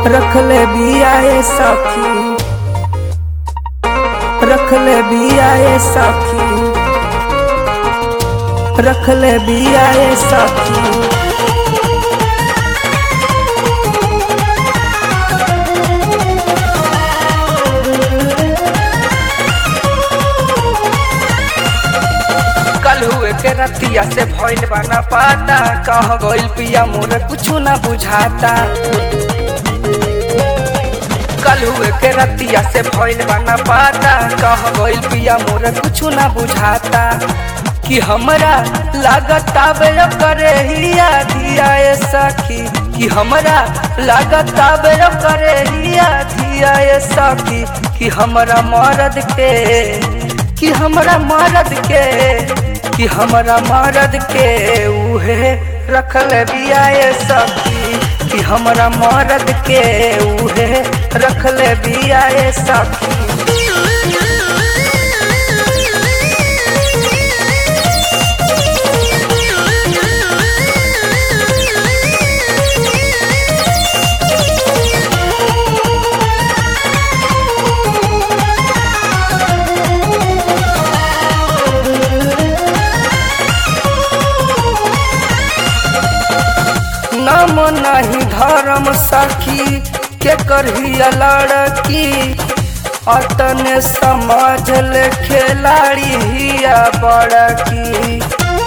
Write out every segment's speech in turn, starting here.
रखले बिया ए सखी रखले बिया ए सखी रखले बिया ए सखी कल हुए के रतिया से भइल बना पाता कह गइल पिया मोर कुछु ना बुझाता कल हुए के रतिया से भइल बना पाता कह गइल पिया मोर कुछु ना बुझाता कि हमरा लागत आवे करे हिया दिया ए सखी कि हमरा लागत आवे करे हिया दिया ए सखी कि हमरा मरद के कि हमरा मरद के कि हमरा मरद के उहे रखल बिया ए सखी कि हमरा मरद के उहे रखल बिया ए सखी नाम नहीं धर्म सखी के करही लड़की अतने समझ ले खिलाड़ी हिया बड़की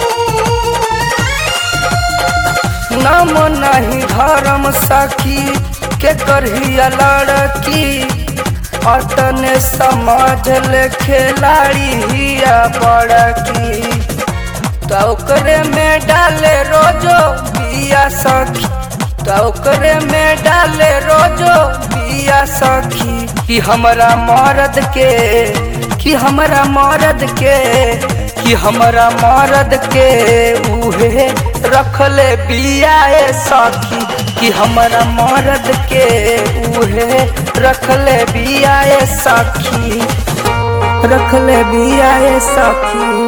नाम नहीं धर्म सखी के करही लड़की अतने समझ ले खिलाड़ी हिया बड़की तो ओकरे में डाले रोजो बिया सखी तो ओकरे में डाले रोजो बिया सखी कि हमरा मरद के कि हमरा मरद के कि हमरा मरद के उहे रखले बिया ए सखी कि हमरा मरद के उहे रखले बिया ए सखी रखले बिया ए सखी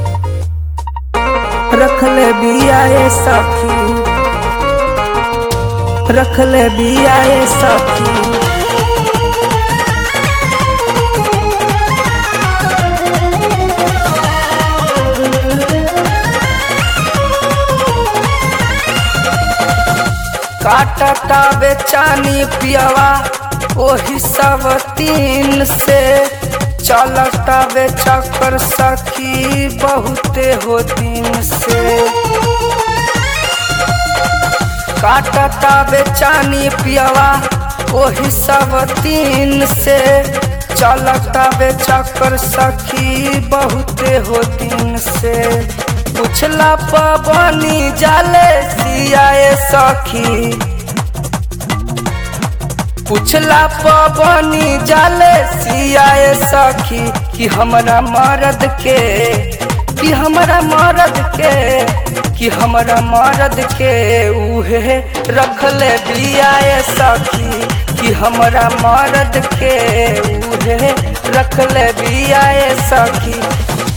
रखले बिया ए सखी रखले बिया ए सखी काटता बेचानी पियवा ओही सब तीन से चलता बेचकर सखी बहुते हो दिन से काटता बेचानी पियवा ओही सब तीन से चलता बेचकर सखी बहुते हो दिन से पुछला पवनी जाले सियाए सखी पुछला पवनी जाले सियाए सखी कि हमरा मरद के कि हमरा मरद के कि हमरा मरद के उहे रखले बियाए सखी कि हमरा मरद के उहे रखले बियाए सखी